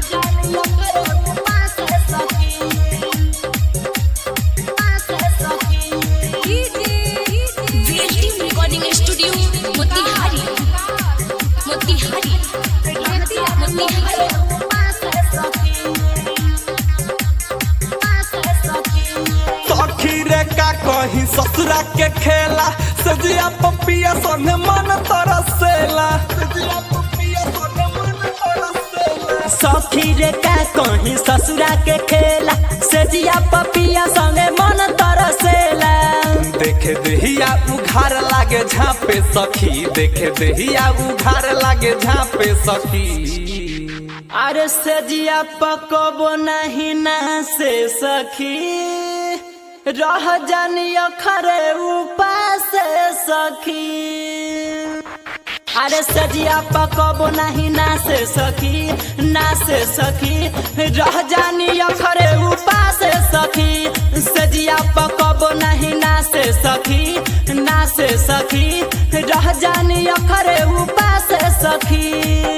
VLT recording studio Motihari Motihari Motihari सखी रे का कहीं ससुरा के खेला सजिया पपिया सोने मन तरसेला सजिया पपिया सोने मन तरसेला सखी रे का कहीं ससुरा के खेला सेजिया पपिया संगे मन तरसेला देखे देहिया उघार लागे झापे सखी देखे देहिया उघार लागे झापे सखी अरे सेजिया पकबो नहीं ना से सखी रह जानियो खरे उपास सखी अरे सजिया पकबो नहीं ना से सखी ना से सखी रह जानी अखरे उपास सखी सजिया पकबो नहीं ना से सखी ना से सखी रह जानी अखरे उपास सखी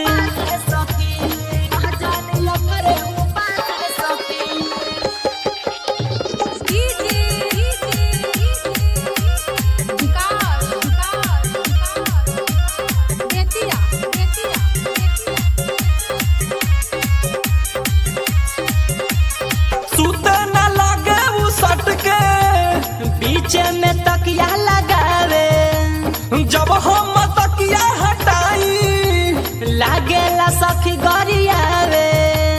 सुते न लगे उ सट के बीच में तकिया लगावे जब हम तकिया हटाई लागेला सखी गरियावे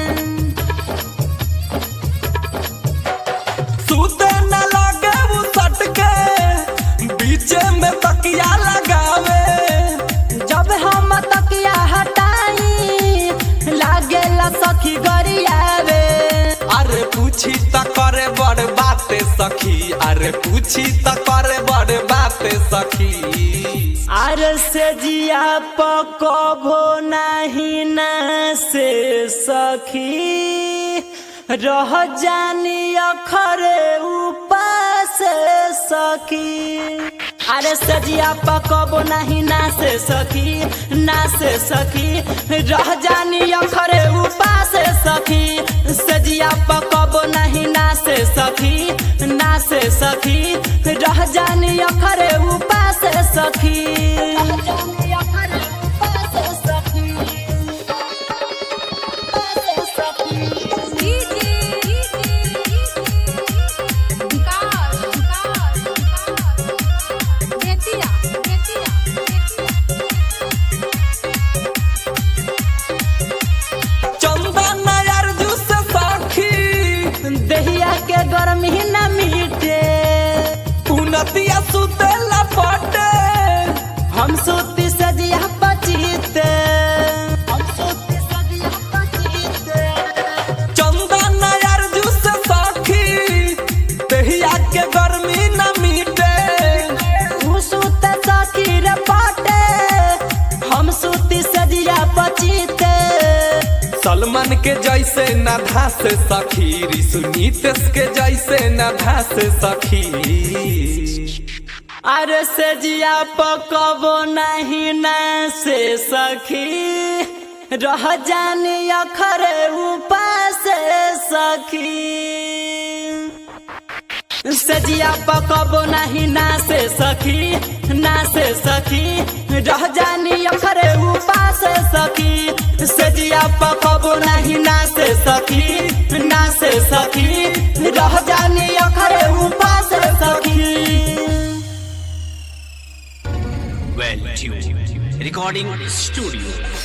सुते न लगे उ सट के बीच में तकिया लगावे जब हम तकिया हटाई लागेला सखी गरियावे अरे पूछी त करे बड़ बाते सखी अरे पूछी त करे बड़ बाते सखी आर से जिया पकबो नहीं ना से सखी रह जानी अखरे उपास सखी अरे सजिया पकबो नहीं ना से सखी ना से सखी रह जानी अखरे उपास सखी सजिया पकबो नहीं ना से सखी ना से सखी रह जानी अखरे उपास सखी चंदन अर्जू से सखी दहिया के गर्मी न मिटे उनतिया सुते लपटे हम सूती सजिया पचीते चंदन अर्जू से सखी दहिया के गर्मी न मिटे उ सूत सखी रे पाटे हम सूती सजिया पचीते सलमान के जैसे न धास सखी ऋषु नीतेश के जैसे न धास सखी अरे सजिया पकबो नहीं न से सखी रह जानी अखरे उपास सखी सजिया पकबो नहीं ना से सखी ना से सखी रह जानी अखरे उपास सखी सजिया पकबो नहीं ना से सखी ना से सखी रह जानी अखरे उपास सखी Well tuned. Recording studio.